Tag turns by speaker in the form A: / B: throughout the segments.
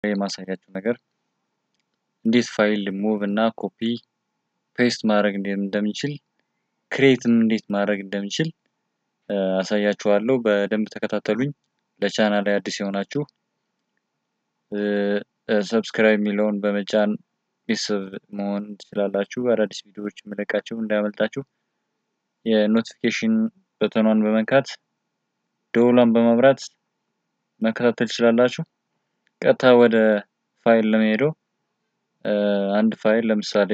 A: የማሳያችሁ ነገር እንዴት ፋይል ሙቭ እና ኮፒ ፔስት ማድረግ እንደምንችል ክሬትም እንዴት ማድረግ እንደምንችል አሳያችኋለሁ። በደንብ ተከታተሉኝ። ለቻናል ላይ አዲስ የሆናችሁ ሰብስክራይብ የሚለውን በመጫን ቤተሰብ መሆን ትችላላችሁ። አዳዲስ ቪዲዮዎች የምለቃቸው እንዳያመልጣችሁ የኖቲፊኬሽን በተኗን በመንካት ደውሏን በማብራት መከታተል ትችላላችሁ። ቀጥታ ወደ ፋይል ለመሄደው አንድ ፋይል ለምሳሌ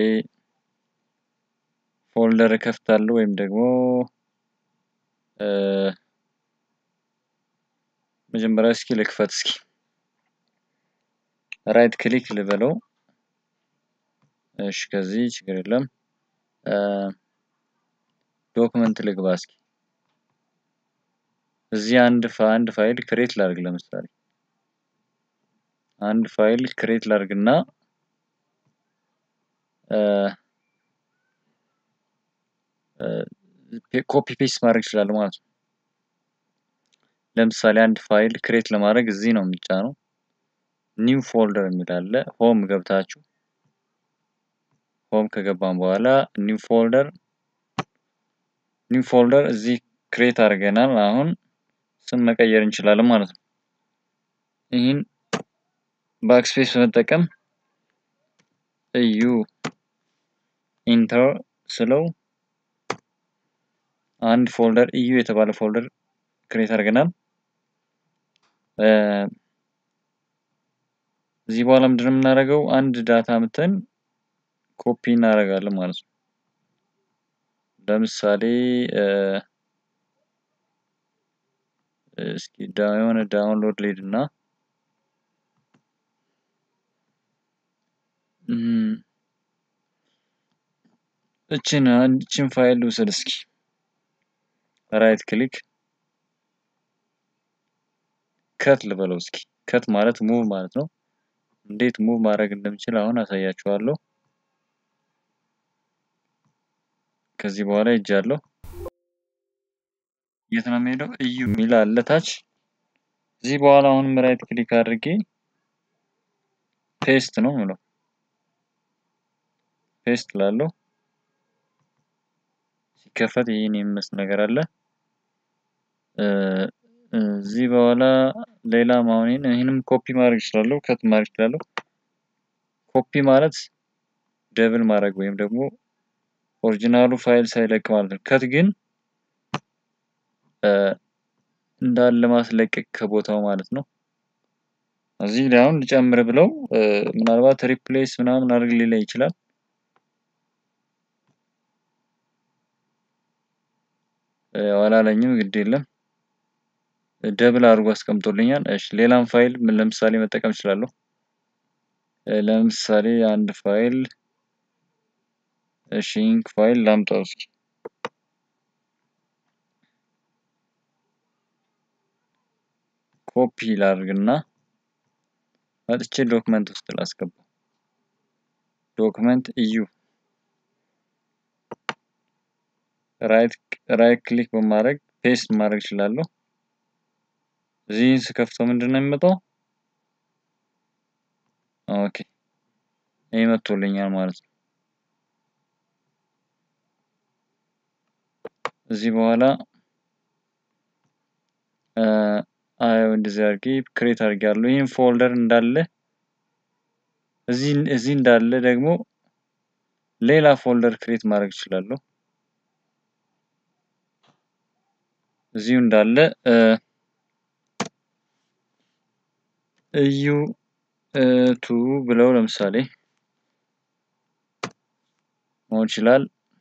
A: ፎልደር እከፍታለሁ ወይም ደግሞ መጀመሪያ እስኪ ልክፈት እስኪ ራይት ክሊክ ልበለው። እሺ ከዚህ ችግር የለም። ዶክመንት ልግባ እስኪ እዚህ አንድ አንድ ፋይል ክሬት ላድርግ። ለምሳሌ አንድ ፋይል ክሬት ላድርግና ኮፒ ፔስት ማድረግ ይችላል ማለት ነው። ለምሳሌ አንድ ፋይል ክሬት ለማድረግ እዚህ ነው የሚጫነው። ኒው ፎልደር የሚል አለ። ሆም ገብታችሁ ሆም ከገባን በኋላ ኒው ፎልደር ኒው ፎልደር እዚህ ክሬት አድርገናል። አሁን ስም መቀየር እንችላለን ማለት ነው። ይህን ባክስፔስ በመጠቀም እዩ ኢንተር ስለው አንድ ፎልደር እዩ የተባለ ፎልደር ክሬት አድርገናል። እዚህ በኋላ ምንድነው የምናደርገው? አንድ ዳታ ምተን ኮፒ እናደርጋለን ማለት ነው። ለምሳሌ እስኪ የሆነ ዳውንሎድ ሊድ እና እችን እችን ፋይል ልውሰድ እስኪ ራይት ክሊክ ከት ልበለው እስኪ ከት ማለት ሙቭ ማለት ነው። እንዴት ሙቭ ማድረግ እንደምችል አሁን አሳያችኋለሁ። ከዚህ በኋላ ሄጃለሁ። የት ነው የምሄደው? እዩ የሚል አለ ታች። እዚህ በኋላ አሁንም ራይት ክሊክ አድርጌ ፔስት ነው ምለው ፔስት ላለው ሲከፈት ይህን የሚመስል ነገር አለ። እዚህ በኋላ ሌላ ማሆኔን ይህንም ኮፒ ማድረግ እችላለሁ፣ ከት ማድረግ እችላለሁ። ኮፒ ማለት ደብል ማድረግ ወይም ደግሞ ኦሪጂናሉ ፋይል ሳይለቅ ማለት ነው። ከት ግን እንዳለ ማስለቀቅ ከቦታው ማለት ነው። እዚህ ላይ አሁን ልጨምር ብለው ምናልባት ሪፕሌስ ምናምን አድርግ ሊለኝ ይችላል። አላለኝም፣ ግድ የለም ደብል አድርጎ አስቀምጦልኛል። እሺ ሌላም ፋይል ምን ለምሳሌ መጠቀም እችላለሁ። ለምሳሌ አንድ ፋይል እሺ ኢንክ ፋይል ላምጣው እስኪ ኮፒ ላድርግና መጥቼ ዶክመንት ውስጥ ላስገባው። ዶክመንት እዩ ራይት ራይት ክሊክ በማድረግ ፔስት ማድረግ እችላለሁ። እዚህን ስከፍተው ምንድን ነው የሚመጣው? ኦኬ ይህ መጥቶልኛል ማለት ነው። እዚህ በኋላ አየው እንደዚህ አድርጌ ክሬት አድርጌያለሁ። ይህን ፎልደር እንዳለ እዚህ እዚህ እንዳለ ደግሞ ሌላ ፎልደር ክሬት ማድረግ እችላለሁ። እዚሁ እንዳለ እዩ ቱ ብለው ለምሳሌ መሆን ይችላል።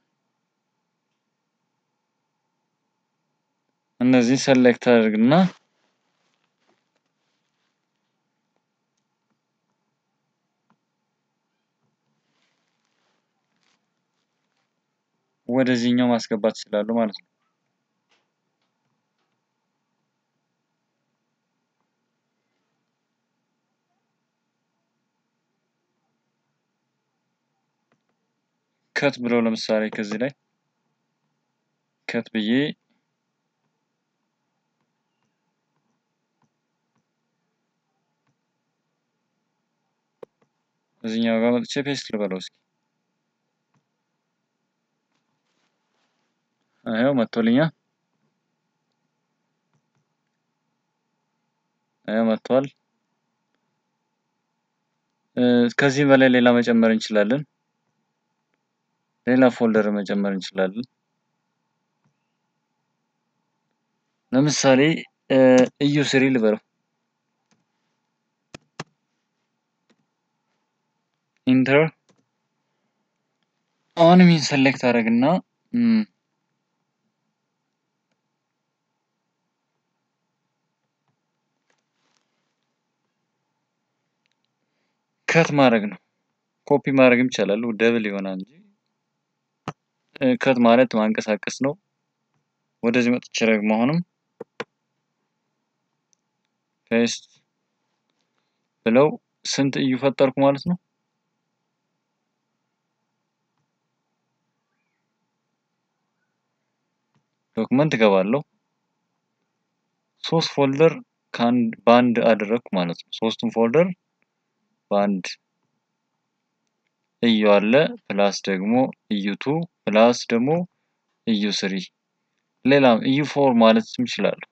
A: እነዚህ ሰሌክት አድርግና ወደዚህኛው ማስገባት ይችላሉ ማለት ነው። ከት ብለው ለምሳሌ ከዚህ ላይ ከት ብዬ እዚህኛው ጋር መጥቼ ፔስት ልበለው እስኪ። ይኸው መጥቶልኛል። ይኸው መጥቷል። ከዚህ በላይ ሌላ መጨመር እንችላለን። ሌላ ፎልደር መጨመር እንችላለን። ለምሳሌ እዩ ስሪ ልበለው። ኢንተር አሁንም ይህን ሰሌክት አደረግና ከት ማድረግ ነው። ኮፒ ማድረግም ይቻላል፣ ደብል ይሆናል እንጂ ከት ማለት ማንቀሳቀስ ነው። ወደዚህ መጥቼ ደግሞ አሁንም ፔስት ብለው ስንት እዩ ፈጠርኩ ማለት ነው? ዶክመንት እገባለሁ። ሶስት ፎልደር በአንድ አደረግኩ ማለት ነው። ሶስቱም ፎልደር በአንድ እዩ አለ ፕላስ ደግሞ እዩ ቱ ፕላስ ደግሞ እዩ ስሪ ሌላም እዩ ፎር ማለት እችላለሁ።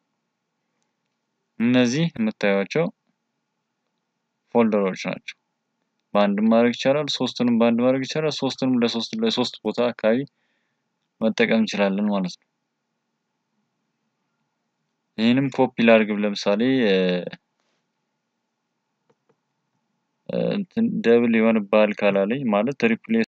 A: እነዚህ የምታዩቸው ፎልደሮች ናቸው። በአንድም ማድረግ ይቻላል፣ ሶስቱንም በአንድ ማድረግ ይቻላል። ሶስቱንም ለሶስት ለሶስት ቦታ አካባቢ መጠቀም እንችላለን ማለት ነው። ይህንም ኮፒ ላድርግ ለምሳሌ እንትን ደብል ይሆንብሃል ካላለኝ ማለት ሪፕሌስ